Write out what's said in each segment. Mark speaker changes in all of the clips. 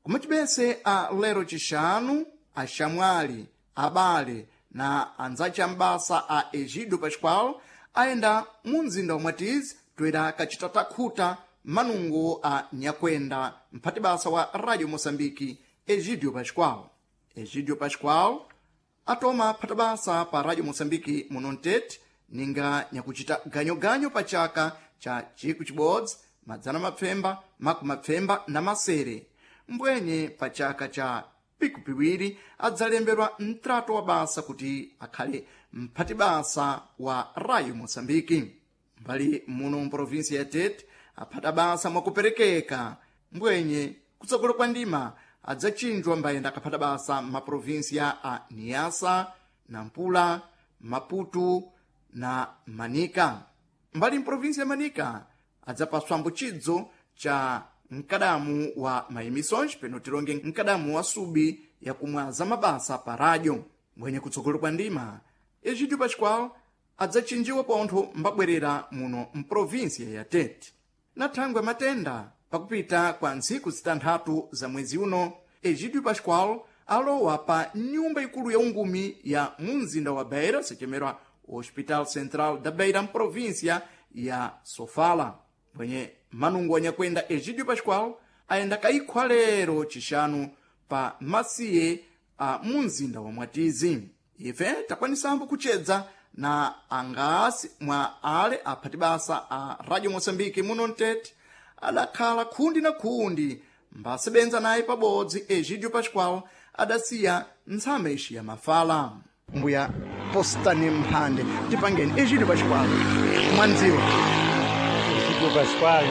Speaker 1: kumachibese a lero chixanu axamwali abale na anzace ambasa a egidio pascual ayenda mu mzinda wa mwatizi toera kacita takhuta manungo a nyakwenda mphati basa wa radio moçambike egidio pascual egidio pascual atoma phata basa pa radio moçambike muno mtete ninga nyakucita ganyoganyo pa chaka cha ciku cibodzi madzana mapfemba maku mapfemba na masere mbwenye pa chaka cha piku piwiri adzalembedwa mtrato wa basa kuti akhale mphati basa wa radio moçambike mbali muno mprovinsi ya tete aphata basa mwakuperekeka mbwenye kutsogolo kwa ndima adzachinjwa mbayenda akaphata basa maprovinsiya a niasa nampula maputu na manika mbali mprovinsi ya manika adzapaswa mbuchidzo cha mkadamu wa maemissões peno tilonge mkadamu wa subi yakumwaza mabasa pa radyo mbwenye kutsogolo kwa ndima egidio pascual adzachinjiwa pontho mbabwerera muno mprovinsiya ya tete na thangwe matenda pakupita kwa ntsiku zitanthatu za mwezi uno egidio pascual alowa pa nyumba ikulu ya ungumi ya mumzinda wa beira sechemerwa hospital central da beira mprovinsia ya sofala bwenye manungo anyakwenda egidio pascual ayenda kayikhwa lero cixanu pa masiye a mumzinda wa mwatizi ife takwanisambo kucedza na angasi mwa ale aphati basa a radio moçambike muno mtete adakhala khundi na khundi mbasebenza naye pabodzi egidio pascual adasiya ntsama ixi ya mafala mbuya postani mphande tipangeni egidio pascual mwandziwa
Speaker 2: Egidio Pascual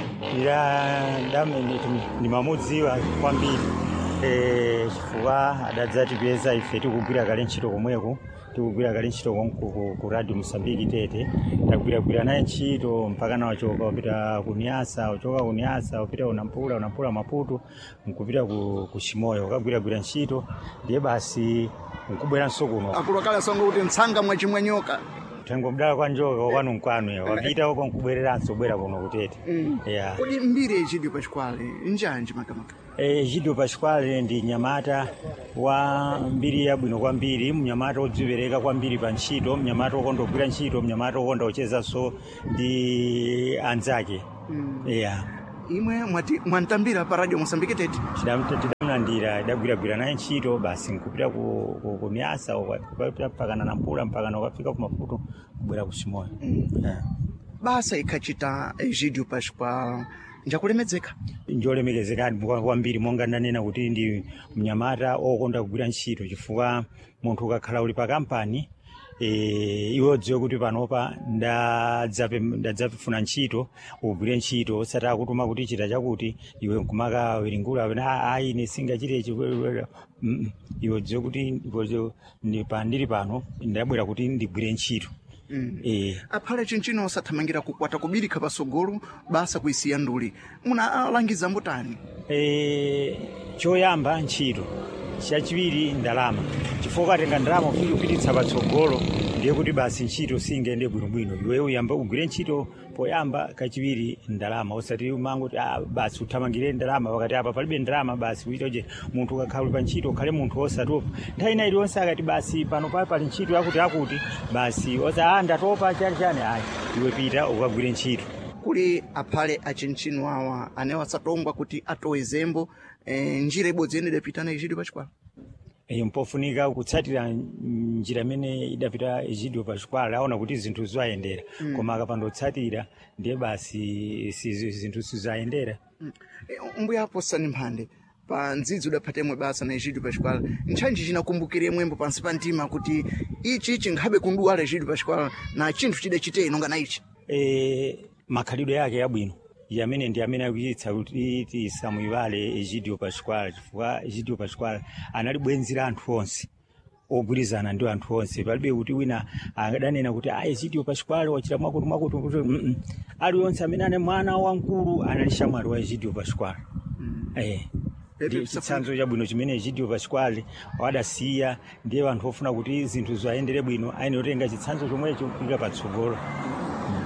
Speaker 2: ila ndamene ndimamudziwa kwambiri eh, chifukwa adadzatipeza ife tikugwira kale ntchito komweko tikugwira kale ntchito konku ku- ku radio mosambiki tete tagwiragwira naye ntchito mpaka na wachoka wapita ku niasa wachoka ku niasa wapita unampula unampula maputo nkupita ku, ku chimoyo ukagwiragwira ntchito ndiye basi nkubweranso kuno
Speaker 1: akulu akale asonga kuti ntsanga mwachimwanyoka
Speaker 2: tengo mdala kwa njoka kwanu nkwanu wapita uko nkubwereranso bwera kuno kutete yeah.
Speaker 1: kodi mbiri egidio pascual njanji makamaka
Speaker 2: Eh, Gidio Pasquale ndi mnyamata wa mbiri yabwino kwambiri mnyamata odzipereka kwambiri pa ntchito mnyamata okonda kugwira ntchito mnyamata okonda kuchezanso ndi anzake yeah.
Speaker 1: imwe mwati mwantambira pa radio moçambike tete
Speaker 2: Tidam- tidamlandira idagwiragwira naye ntchito basi nkupita ku, ku, ku miasa ukapita mpakana na mpula mpakana ukafika ku maputo kubwera ku chimoyo yeah.
Speaker 1: basa ikhacita egidio pascual njakulemedzeka
Speaker 2: njolemekezekani kwa- kwambiri monga ndanena kuti ndi mnyamata okonda kugwira ntchito chifukwa munthu ukakhala uli pa kampani e, iwe udziwe kuti panopa ndadzape- ndadzapefuna ntchito ugwire ntchito osati akutuma kuti chita chakuti iwe nkumaka wiringula "Ah, ayi ine singachite ichi Mm, iwe udziwe kuti iwe ndi pa- ndili pano ndabwera kuti ndigwire ntchito Eh,
Speaker 1: aphale chinchino osathamangira kukwata kubirikha pasogolo basa kuisiya nduli munalangiza mbutani
Speaker 2: Eh, choyamba ntchito chachiwiri ndalama chifukwa ukatenga ndalama ufike kupititsa patsogolo ndiye kuti basi ntchito singende bwinobwino iwe uyamba ugwire ntchito poyamba kachiwiri ndalama usati umangoti ah, basi uthamangire ndalama pakati apa palibe ndalama basi uitoje munthu ukakhala uli pa ntchito ukhale munthu osatopa nthawi ina iliyonse akati basi pano pali pali ntchito yakuti akuti basi oza ah, ndatopa chani chani ayi iwe pita ukagwire ntchito
Speaker 1: kuli aphale achinchino awa anewo asatongwa kuti atowe zembo eh, njira ibodzi yene idapita na egidio pascual
Speaker 2: iyo mpofunika kutsatira njira imene idapita egidio pascual aona kuti zinthu zayendera koma akapandotsatira ndiye basi si- zinthu sizayendera
Speaker 1: Eh, mbuya aposani mphande pa ndzidzi udaphatemwe basa na egidio pascual ntchantchi chinakumbukire mwembo pansi pa mtima kuti ichi chinghabe kunduwala egidio pascual na chinthu chidachite inonga na ichi
Speaker 2: e, makhalidwe yake yabwino yamene ndi amene akuyitsa kuti tisamuyiwale egidio pascual chifukwa egidio pascual anali bwenzi la anthu onse ogwirizana ndi anthu onse palibe kuti wina adanena kuti a egidio pascual wachita mwakuti mwakuti kuti mm -mm. aliyonse amene ane mwana wamkulu anali shamwali wa egidio pascual eh
Speaker 1: Pepe
Speaker 2: ndi
Speaker 1: Msafiri.
Speaker 2: chitsanzo chabwino chimene egidio pascual wadasiya ndiye anthu ofuna kuti zinthu zayendere bwino aine otenga chitsanzo chomwecho kupita patsogolo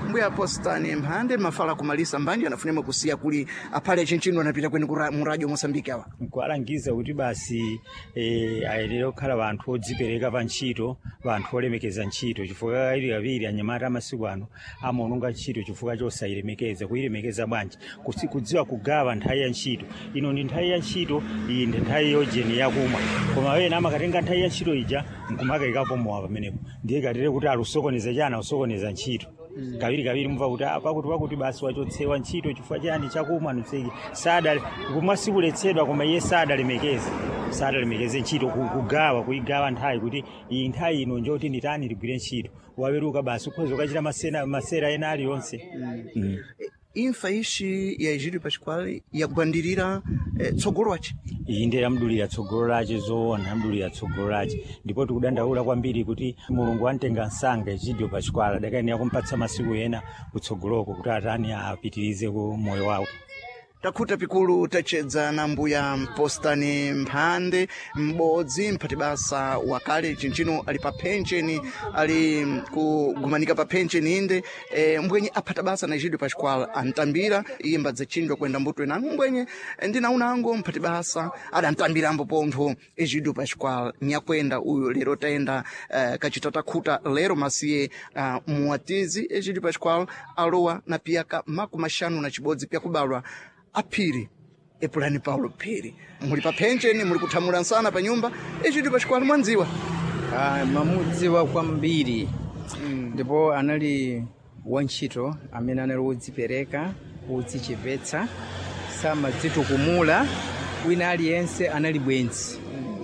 Speaker 1: mbuya postani mphande mafala kumalisa mbanje anafunema kusiya kuli aphale chinchino anapita kweni kura- mu radio mosambiki awa
Speaker 2: nkualangiza kuti basi eh, ayenera kukhala vanthu odzipereka pa ntchito vanthu olemekeza ntchito chifukwa kawiri kawiri anyamata amasiku ano amaononga ntchito chifukwa chosayilemekeza kuyilemekeza bwanji Kusi- kudziwa kugawa nthawi ya ntchito ino ndi nthawi ya ntchito iyi ndi nthawi yojeni yakumwa koma wena amakatenga nthawi ya ntchito ija nkumakayikapo mowa pamenepo ndiye katere kuti alusokoneza chana usokoneza ntchito kawiri kawiri mva kuti "Ah, pakuti pakuti basi wachotsewa ntchito chifukwa chani chakumwa nuseki sada kumwa sikuletsedwa koma iye sadalemekeze sadalemekeze ntchito ku- kugawa kuyigawa nthawi kuti iyi nthawi ino njoti nditani ligwire ntchito waweruka basi ukhoza ukachita masena- masera ena aliyonse Mm.
Speaker 1: imfa ishi ya egídio pascual yakugwandirira eh, tsogolo wace
Speaker 2: iyi ndi lamdulira tsogolo lace zoona lamdulira tsogolo lace ndipo tikudandaula kwambiri kuti mulungu amtenga msanga egidio pascuala adakayenera kumpatsa masiku ena kutsogoloko kuti atani apitirize ku moyo wawo
Speaker 1: takhuta pikulu tachedza na mbuya mpostani mphande m'bodzi mphati basa wakale chinchino ali pa pensheni ali kugumanika pa pensheni inde e, mbwenye aphata basa na egídio pascual antambira iye mbadzachindwa kwenda mbuto inango mbwenye ndinaunango mphati basa adantambirambo pontho egídio pascual nyakwenda uyu lero tayenda uh, kachita takhuta lero masiye uh, muwatizi egídio pascual alowa na piyaka makumi maxanu na cibodzi pyakubalwa aphiri epulani paulo phiri muli pa pensheni muli kuthamula nsana pa nyumba egídio pascual mwanziwa
Speaker 3: Ah, mamudziwa kwambiri ndipo anali wantchito amene anali wodzipereka wodzichepetsa samadzitukumula wina aliyense anali bwenzi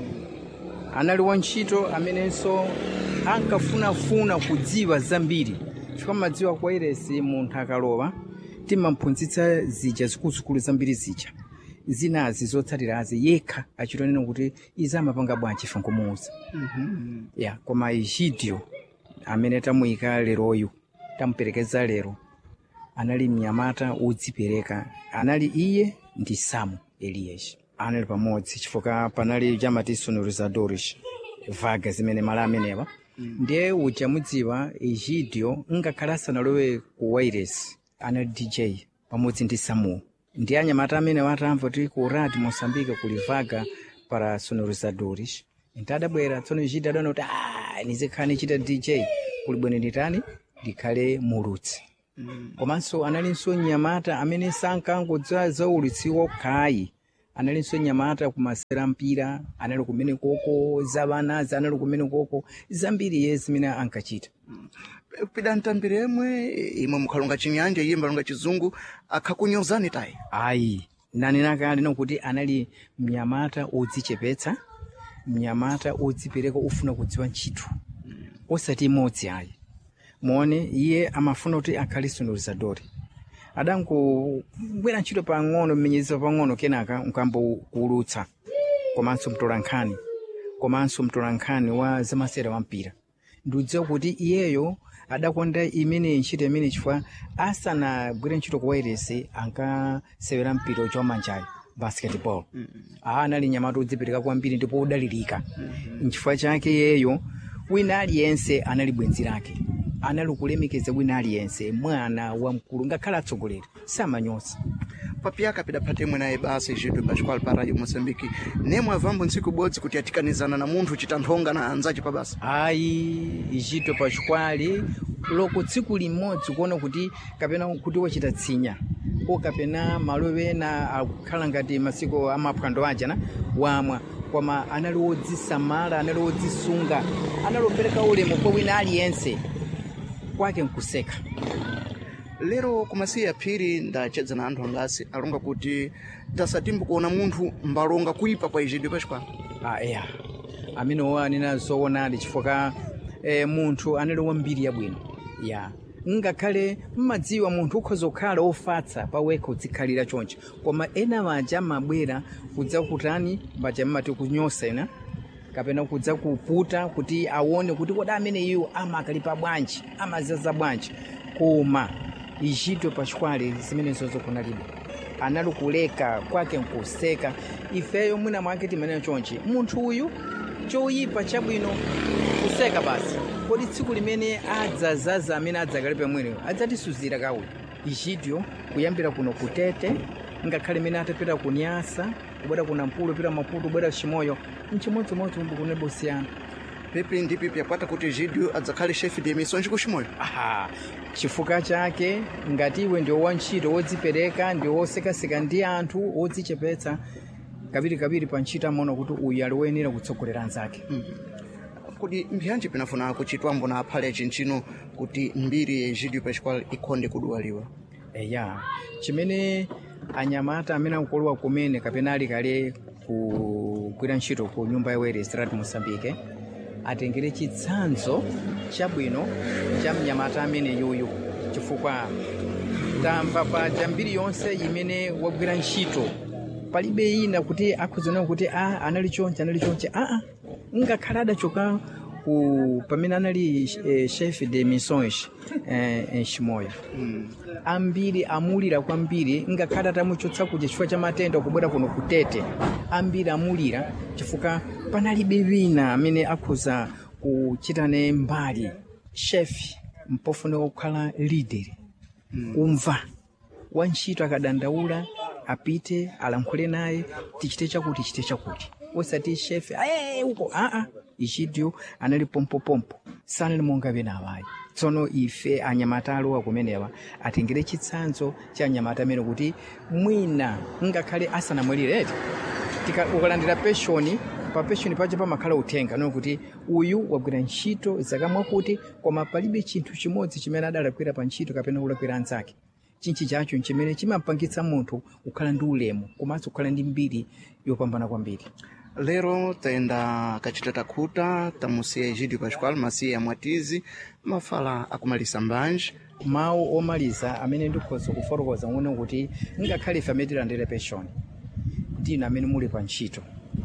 Speaker 3: anali wantchito amenenso ankafunafuna kudziwa zambiri chifukwa madziwa kwa iresi munthu akalowa timamphunzitsa zija zikuluzikulu zambiri zija zinazi zotsatirazi yekha achitonena kuti izi amapanga bwanji ife nkumuuza ya koma egidio amene tamuyika leroyu tamuperekeza lero anali mnyamata wodzipereka anali iye ndi samu eliyeshi anali pamodzi chifukwa panali chamati sonorizadores vaga zimene mala amenewa ndiye uchamudziwa egidio ngakhale asanalowe ku wairesi anali dj pamodzi ndi samuel ndi anyamata amene watamva kuti ku radi mosambika kuli vaga para sonorizadores ntadabwera tsono egidio adaona kuti "Ah, nizikhala nichita dj kuli bwene nditani ndikhale mulutsi komanso analinso nyamata amene sankangodziwa za ulutsi wokhayi analinso nyamata kumasera mpira anali kumene koko zavanazi anali kumene koko zambiri ye zimene ankachita
Speaker 1: pida ntambira yemwe imwe mukhalonga chinyanja iye mbalonga chizungu akhakunyozani tayi
Speaker 3: ayi nanena kale nokuti anali mnyamata odzichepetsa mnyamata odzipereka ofuna kudziwa ntchito osati imodzi ayi muone iye amafuna kuti akhale sonorizadori adangobwera ntchito pang'ono mmenyezero pang'ono kenaka nkambokuulutsa komanso mtolankhani komanso mtolankhani wa zamasera wa mpira ndiudziwa kuti iyeyo adakonda imene ntchito imene chifukwa asanagwire ntchito ku wairesi ankasewera mpira uja wamanjayo basketball aa anali nyamata odzipereka kwambiri ndipo odalirika nchifukwa chake iyeyo wina aliyense anali bwenzi lake anali kulemekeza wina aliyense mwana wamkulu ngakhale atsogoleri samanyosa
Speaker 1: papiyaka pidaphatemwe naye basa egídio pascual pa radio moçambique nemwe avambo ntsiku ibodzi kuti atikanizana na munthu chita nthonga na anzace pa basa
Speaker 3: ayi ichito pachikwali loko tsiku limodzi kuona kuti kapena kuti wachita tsinya ko kapena malo ena akukhala ngati masiku amaphwando ajana wamwa koma anali wodzisamala anali wodzisunga anali opereka ulemu kwa wina aliyense kwake nkuseka
Speaker 1: lero kumasiya aphiri ndachedza na anthu angasi alonga kuti tasatimbo kuona munthu mbalonga kuipa kwa egídio pascual
Speaker 3: Ah, eya amenewo anena zoonadi chifukwa eh, munthu anali wambiri yabwino ya ngakhale mmadziwa munthu ukhoza kukhala ofatsa pawekha udzikhalira chonchi koma ena maja amabwera kudza kutani maja mmati kunyosa ena kapena kudza kuputa kuti aone kuti kodi amene iwo amakalipa bwanji amazaza bwanji koma ichito pachikwale zimenezozo kunalibe anali kuleka kwake nkuseka ifeyo mwina mwake timanena chonchi munthu uyu choyipa chabwino kuseka basi kodi tsiku limene adzazaza amene adzakale pamweneyo adzatisuzira kawe ichidyo kuyambira kuno kutete ngakhale imene atapita ku nyasa kubwera ku nampula pita maputo kubwera chimoyo mchimodzimodzi umbu kunebo siyana
Speaker 1: pipi ndi pipi yapata kuti egidio adzakhale chefe de missões kuchimoyo
Speaker 3: aha chifukwa chake ngati iwe ndi wantchito wodzipereka ndi wosekaseka ndi anthu wodzichepetsa kapirikapiri pa ntchito amaona kuti uyu ali woyenera kutsogolera anzake
Speaker 1: kuti mbiyanje pinafuna kuchitwambo na aphale achinchino kuti mbiri ya egidio pascual ikhonde kuduwaliwa
Speaker 3: eya chimene anyamata amene akukolowa kumene kapena ali kale kugwira ntchito ku nyumba yawo strat mosambike atengere chitsanzo chabwino cha mnyamata amene yuyu chifukwa tamva paja mbiri yonse imene wagwira ntchito palibe ina kuti akhuziona kuti a anali chonche anali chonche aa ngakhale adachoka ku pamene anali eh, chef de missões eh, chimoyo ambiri amulira kwambiri ngakhale atamuchotsa kuja chifukwa cha matenda kubwera kuno kutete ambiri amulira chifukwa panalibe wina amene akhuza kuchitane mbali chef mpofuna kukhala leader kumva wantchito akadandaula apite alankhule naye tichite chakuti tichite chakuti osati chef aye uko aa ichidyo anali pompopompo sanali monga pena awayi tsono ife anyamata alowa kumenewa atengere chitsanzo cha anyamata amene kuti mwina ngakhale asanamwalireti ukalandira penshoni pa penshoni pacho pamakhala uthenga no kuti uyu wagwira ntchito zaka mwakuti koma palibe chinthu chimodzi chimene adalakwira pa ntchito kapena kulakwira anzake chinchi chacho chimene chimampangitsa munthu kukhala ndi ulemu komanso kukhala ndi mbiri yopambana kwambiri
Speaker 1: lero tayenda kachitata khuta tamusiya egidio pascual masiya mwatizi mafala akumalisa mbanje
Speaker 3: mawu omaliza amene ndikhoza kufotokoza ng'ono kuti ngakhale ife amene tilandire penshoni ndinu amene muli pa ntchito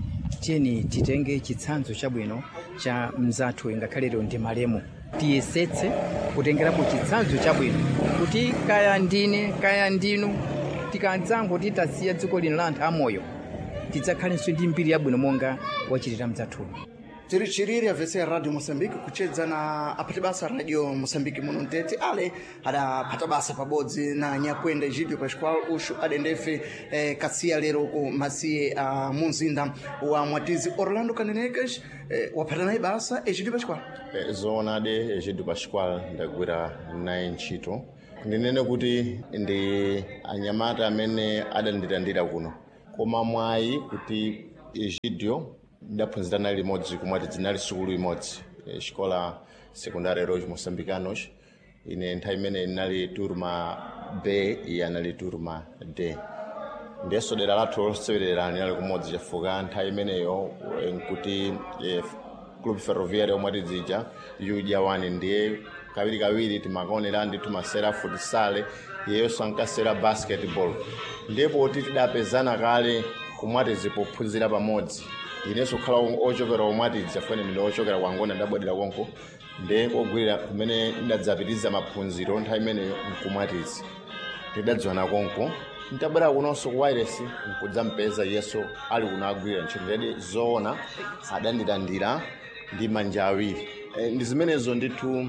Speaker 3: tiyeni titenge chitsanzo chabwino cha mzathu ngakhale lero ndi malemu tiyesetse kutengerapo chitsanzo chabwino kuti kaya ndine kaya ndinu tikanzango titasiya dziko lino la anthu amoyo tidzakhalenso ndi mbiri yabwino monga wachitira mzathuyo
Speaker 1: tiri chiriri avese radio moçambique kuchedza na aphati basa radio moçambique muno mtete ale adaphata basa pabodzi na nyakwenda egidio pascual uxu adendefe eh, kasiya lero ku masiye a uh, munzinda wa mwatizi orlando kanenekas eh, waphata naye basa egidio pascual
Speaker 4: Eh, zoonade egidio pascual ndagwira naye ntchito ndinene kuti ndi anyamata amene adandilandira kuno koma mwayi kuti egidio ndaphunzira naye limodzi kumwati dzinali sukulu imodzi eh, xikola secundária heróis moçambicanos ine nthawi imene inali turma b iye anali turma d ndiyeso dera lathu losewerera linali kumodzi chifukwa nthawi imeneyo eh, nkuti eh, club ferroviário omwe tidzija yudya wani ndiye kawirikawiri timakaonera ndi timasera futsale iyeyo ankasera basketball ndipo tidapezana kale kumwatizi pophunzira pamodzi inenso kukhala ochokera omwatizi afune ndine ochokera kwangona ndabwadera konko ndiye kogwirira kumene ndadzapitiriza maphunziro nthawi imeneyo nkumwatizi tidadziwana konko ntabwera kunonso ku wireless nkudzampeza yeso ali kuno agwirira ntchito ndedi zoona adandilandira ndi manja awiri e, ndi zimenezo ndithu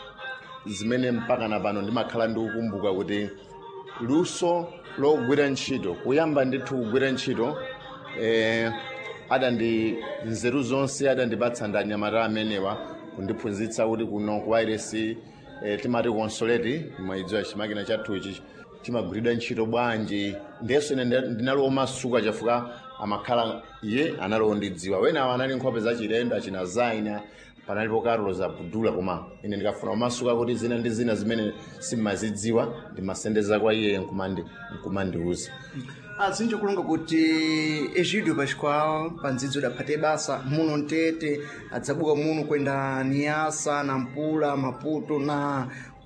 Speaker 4: zimene mpaka na pano ndimakhala ndikukumbuka kuti luso logwira ntchito kuyamba ndithu kugwira ntchito eh, adandi nzeru zonse adandipatsa ndi anyamata amenewa kundiphunzitsa kuti kuno ku wireless eh, timati consolate mwayidziwa chimakina chathuchi timagwiridwa ntchito bwanji ndiyeso ine ndi- ndinali omasuka chifukwa amakhala iye anali ondidziwa wenawo anali nkhope za chilendo achina zaina panalipo carlos abdula koma ine ndikafuna omasuka kuti zina ndi zina zimene simmazidziwa ndimasendeza kwa iye nkumandi nkumandiuza
Speaker 1: azinji kulonga kuti egidio pascual pandzidzo idaphate basa muno mtete adzabuka muno kwenda niasa nampula maputo na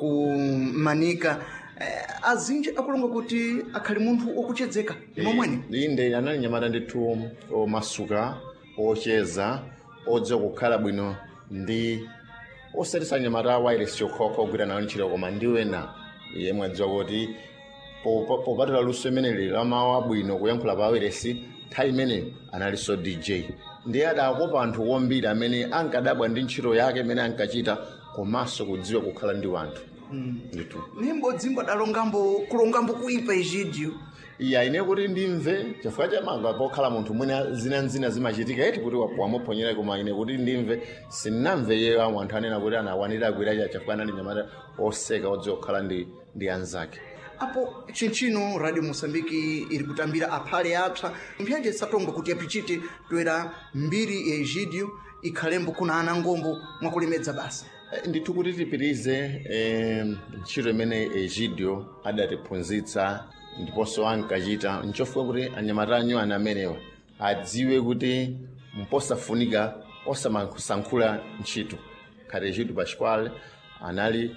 Speaker 1: kumanika eh, azinji akulonga kuti akhali munthu okuchedzeka momwene
Speaker 4: inde anali nyamata ndithu omasuka ocheza odziwa kukhala bwino ndi osatisa nyamata wireless yokhokha ogwira nayo ntchito koma ndi wena iye mwadziwa kuti popa- popatula luso imeneli la mawu abwino kuyankhula pa wireless nthawi imeneyo analinso dj ndiye adakopa anthu ombiri amene ankadabwa ndi ntchito yake imene ankachita komanso kudziwa kukhala ndi wanthu ndithu
Speaker 1: nimbodzi adalongambo kulongambo kuipa egidio
Speaker 4: iya ine kuti ndimve chifukwa chamanga pokhala munthu mwina zinanzina zimachitika eti kuti wamuponyera koma ine kuti ndimve sinnamve iye amwe anthu anena kuti anawanira agwiracha chifukwa anali nyamata oseka odziwa kukhala ndi, ndi anzake
Speaker 1: apo chinchino radio moçambique iri kutambira aphale apsa mphyanje satonga kuti apichite toera mbiri ya egidio ikhalembo kuna ana ngombo mwakulemedza basa
Speaker 4: Eh, ndithu kuti tipitirize eh, ntchito imene egidio adatiphunzitsa ndiponso ankachita nchofika kuti anyamata anyuwana amenewa adziwe kuti mposafunika osamasankhula ntchito khati egidio pascual anali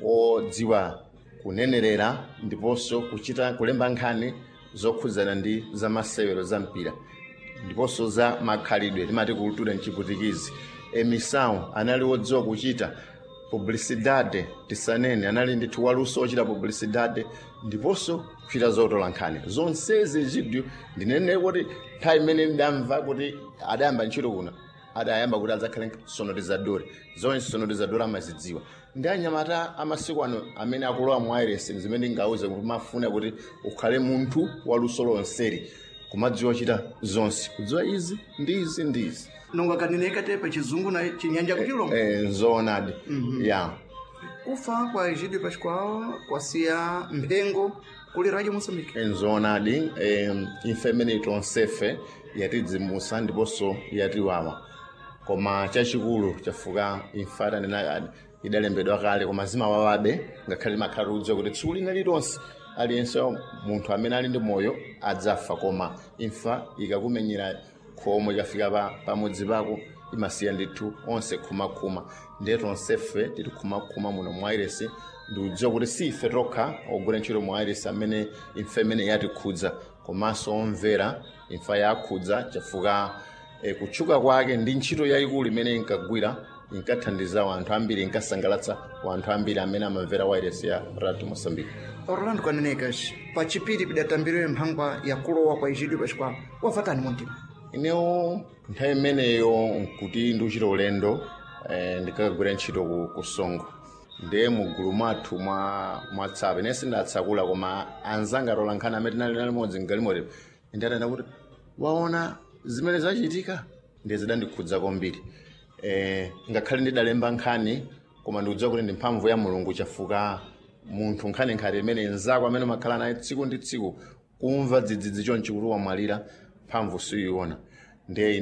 Speaker 4: odziwa kunenerera ndiponso kuchita kulemba nkhani zokhudzana ndi zamasewero za mpira ndiponso za makhalidwe timati kultura mchiputikizi emisawu anali wodziwa kuchita publicidade tisanene anali ndithu waluso ochita publicidade ndiponso kuchita zotola nkhani zonsezi egidio ndinene kuti nthawi imene ndamva kuti adayamba ntchito kuno adayamba kuti adzakhale sonorizadori zonse sonorizadori amazidziwa ndi anyamata amasiku ano amene akulowa mu irs zimene ndingauze kuti mafuna kuti ukhale munthu waluso lonseri kumadziwa kuchita zonse kudziwa izi ndi izi ndi izi
Speaker 1: nonga kaneneka te pa chizungu na chinyanja kuchilonga
Speaker 4: eh, zoonadi ya
Speaker 1: kufa kwa egidio pascual kwasiya mphengo kuli radio moçambique
Speaker 4: Eh, zoonadi eh, imfa imene tonsefe yatidzimusa ndiponso yatiwawa koma chachikulu chafuka imfa tanena idalembedwa kale koma zimawawabe ngakhale makhala kudziwa kuti tsiku lina lilonse aliyense munthu amene ali ndi moyo adzafa koma imfa ikakumenyera khomo ikafika pa pamudzi pako imasiya ndithu onse khumakhuma ndiye tonsefe tili khumakhuma muno mu airesi ndikudziwa kuti si ife tokha ogwira ntchito mu airesi amene imfa imene yatikhudza komanso omvera imfa yakhudza chafuka e, kutchuka kwake ndi ntchito yayikulu imene inkagwira inkathandiza wanthu ambiri inkasangalatsa wanthu ambiri amene amamvera wairesi ya radio moçambique
Speaker 1: orlando kanenekas pa chipiri pidatambiriwe mphangwa ya kulowa kwa egidio pascual wavatani muntima
Speaker 4: inewo nthawi imeneyo nkuti ndikuchita ulendo eh, ndikakagwira ntchito ku, ku songo ndiye mugulu mwathu mwa mwatsapa ine sindatsakula koma anzanga atola nkhani amene tinali nali modzi mgalimotepo ndiatanda kuti waona zimene zachitika ndiye zidandikhudza kwambiri eh, ngakhale ndidalemba nkhani koma ndikudziwa kuti ndi mphamvu ya mulungu chafuka munthu nkhani nkhati imene nzako amene umakhala naye tsiku ndi tsiku kumva dzidzidzi chonchi kuti wamwalira mphamvu siyiona ndiye